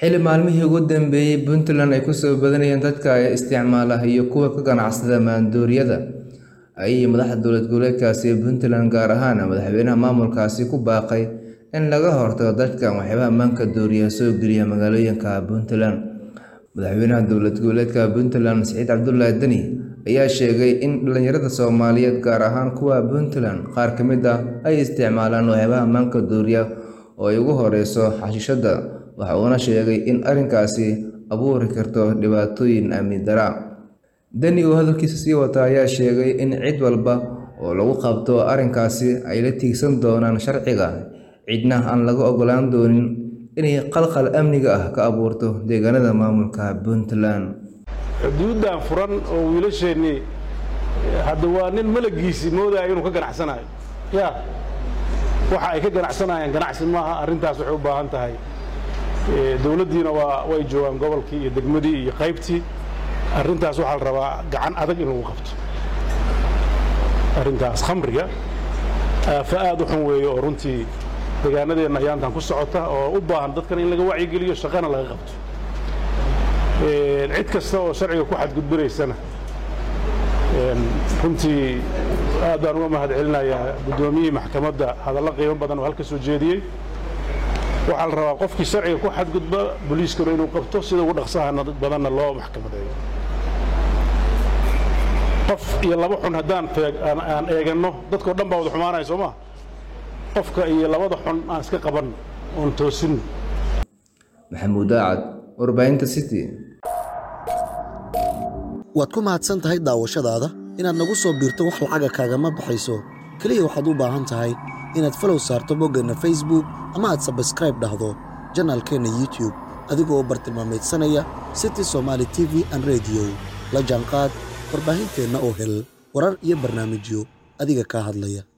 Xilli maalmihii ugu dambeeyay Puntland ay ku soo badanayeen dadka isticmaala iyo kuwa ka ganacsada maandooriyada, ayay madaxda dowlad goboleedkaasi Puntland gaar ahaan madaxweynaha maamulkaasi ku baaqay in laga hortago dadka waxyaabaha maanka dooriya soo geliya magaalooyinka Puntland. Madaxweynaha dowlad goboleedka Puntland Siciid Cabdullaahi Dani ayaa sheegay in dhalinyarada Soomaaliyeed gaar ahaan kuwa Puntland qaar ka mid ah ay isticmaalaan waxyaabaha maanka dooriya oo ay ugu horreyso xashiishadda, waxa uuna sheegay in arrinkaasi abuuri karto dhibaatooyin amni darro. Dani oo hadalkiisa sii wata ayaa sheegay in cid walba oo lagu qabto arrinkaasi ay la tiigsan doonaan sharciga, cidna aan laga ogolaan doonin inay khalkhal amniga ah ka abuurto deegaanada maamulka Puntland. xuduuddan furan oo wiilasheennii hadda waa nin malagiisii moodaya inuu ka ganacsanayo ya waxa ay ka ganacsanayaan ganacsi maaha arrintaas waxay u baahan tahay dowladdiina waa way joogaan gobolkii iyo degmadii iyo qaybtii arrintaas waxaa la rabaa gacan adag in lagu qabto arrintaas khamriga aafa aad u xun weeye oo runtii deegaanadeenna ayaantan ku socota oo u baahan dadkan in laga wacyigeliyo shaqana laga qabto cid kasta oo sharciga ku xadgudbinaysana runtii aad baan uga mahad celinayaa guddoomiyihii maxkamadda hadallo qiimo badan oo halka soo jeediyey waxaa la rabaa qofkii sharciga ku xadgudba booliiskuna inuu qabto sida ugu dhaqsaha badanna loo maxkamadeeyo qof iyo laba xun haddaan aan eeganno dadkao dhan baa wada xumaanaya soo maa qofka iyo labada xun aan iska qabanno oon toosinno Maxamuud Daacad, warbaahinta City. waad ku mahadsan tahay daawashadaada inaad nagu soo biirto wax lacaga kaagama baxayso keliya waxaad u baahan tahay inaad falow saarto boggeenna facebook ama aad sabskraib dhahdo janaalkeenna youtube adigoo u bartilmaamaydsanaya city somaali t v an rediyo la jaanqaad warbaahinteenna oo hel warar iyo barnaamijyo adiga kaa hadlaya